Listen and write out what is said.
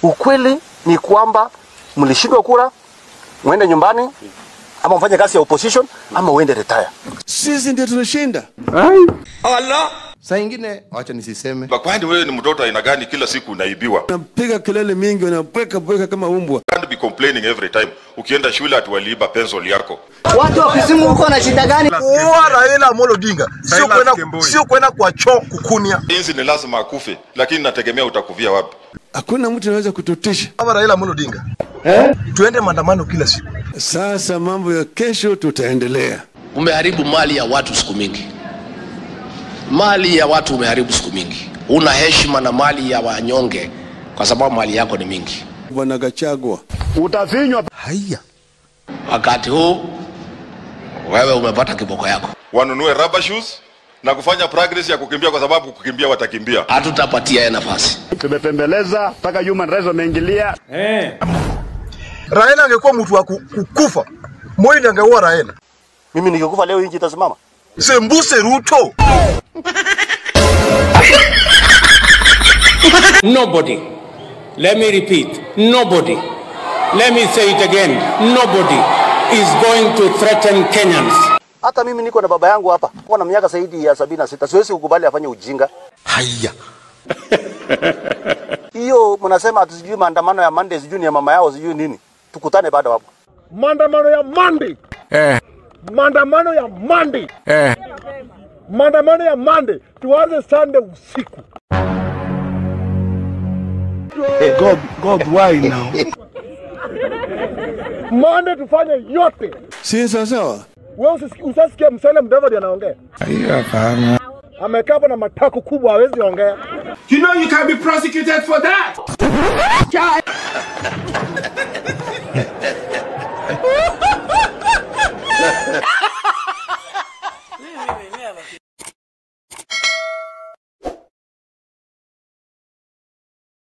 Ukweli ni kwamba mlishindwa kura, mwende nyumbani ama mfanye kazi ya opposition ama uende retire. Sisi ndio tunashinda. Allah. Saa ingine wacha nisiseme, Kwani wewe ni mtoto aina gani? Kila siku unaibiwa. napiga kelele mingi, wanabweka bweka kama umbwa. Can't be complaining every time. Ukienda shule ati waliiba pencil yako. Watu wa Kisumu huko na shida gani? Kuua Raila Amolo Odinga sio kwenda sio kwenda kwa choo kukunia. Inzi ni lazima akufe, lakini nategemea utakufia wapi. Hakuna mtu anaweza kututisha. Kama Raila Amolo Odinga tuende maandamano kila siku. Sasa mambo ya kesho tutaendelea. Umeharibu mali ya watu siku mingi, mali ya watu umeharibu siku mingi. Una heshima na mali ya wanyonge kwa sababu mali yako ni mingi. Bwana Gachagua, Haya. Wakati huu wewe umepata kiboko yako, Wanunue rubber shoes na kufanya progress ya kukimbia, kwa sababu kukimbia watakimbia. hatutapatia yeye nafasi. tumepembeleza mpaka human rights wameingilia. Raila angekuwa mtu wa ku- kukufa. Moi ndiye angeua Raila. Mimi nikikufa leo nchi itasimama. Sembuse Ruto. Nobody. Let me repeat. Nobody. Let me say it again. Nobody is going to threaten Kenyans. Hata mimi niko na baba yangu hapa, kwa na miaka zaidi ya sabini na sita, siwezi kukubali afanye ujinga. Haya. Hiyo mnasema ati sijui maandamano ya Monday, sijui ni ya mama yao, sijui nini. Tukutane bado hapo. maandamano ya Monday. Eh. Maandamano ya Monday. Eh. Maandamano ya Monday tuanze Sunday usiku. God, God, why now? Monday tufanye yote. si sawa sawa? Wewe usisi- usasikia Musalia Mudavadi anaongea. Amekaa hapo na matako kubwa hawezi ongea. You know you can be prosecuted for that.